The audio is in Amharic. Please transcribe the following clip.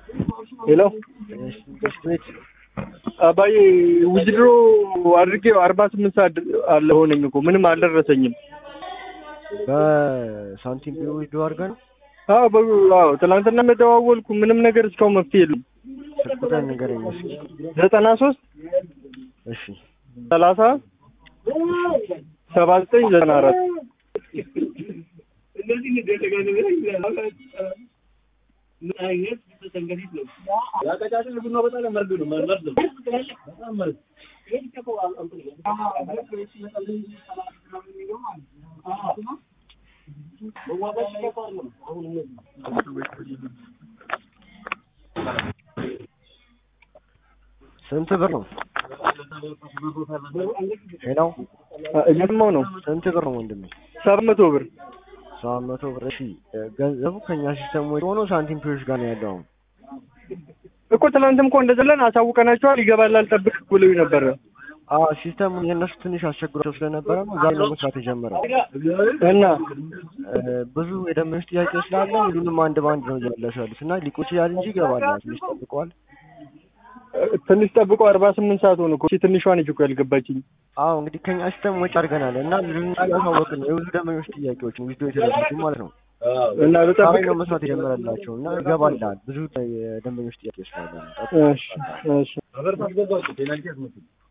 ሄሎ ቤት አባዬ ውዝድሮ አድርጌው አርባ ስምንት ሰዓት አለ ሆነኝ እኮ ምንም አልደረሰኝም። በሳንቲም ቢሮ ዊዝዶ አድርገህ ነው? አዎ በ- አዎ ትናንትና የተደዋወልኩ ምንም ነገር እስካሁን መፍትሄ የለም። ስልክ ቁጥር ንገረኝ እስኪ። ዘጠና ሶስት እሺ ሰላሳ ሰባ ዘጠኝ ዘጠና አራት ስንት ብር ነው? ሄሎ እየሰማሁ ነው። ስንት ብር ነው ወንድሜ? ሰባት መቶ ብር ሰባት መቶ ብር። እሺ ገንዘቡ ከኛ ሲስተም ወይ ሆኖ ሳንቲም ፒዮሽ ጋር ነው ያለው አሁን። እኮ ትናንትም እኮ እንደዘለን አሳውቀናቸዋል። ይገባል አልጠብቅ ብለው ነበረ አዎ ሲስተሙን የእነሱ ትንሽ አስቸግሯቸው ስለነበረ ነው ዛሬ ነው መስራት የጀመረው። እና እ፣ ብዙ የደንበኞች ጥያቄ ስላለ ሁሉንም አንድ በአንድ ነው እያለሱ ያሉት እና ሊቆይ ይችላል እንጂ ይገባል። ትንሽ ጠብቀዋል። ትንሽ ጠብቆ አርባ ስምንት ሰዓት ሆነ እኮ እቺ ትንሿ ነች እኮ ያልገባችኝ። አዎ እንግዲህ ከኛ ሲስተም ወጪ አድርገናል እና ልናሳወቅ ነው የብዙ ደንበኞች ጥያቄዎችን ዊዝዶ የተደረጉ ማለት ነው። እና ዛሬ ልጠብቅ ነው መስራት የጀመረላቸው እና ይገባልሃል። ብዙ የደንበኞች ጥያቄ ስላለ ነው። ጠብቅ። እሺ እሺ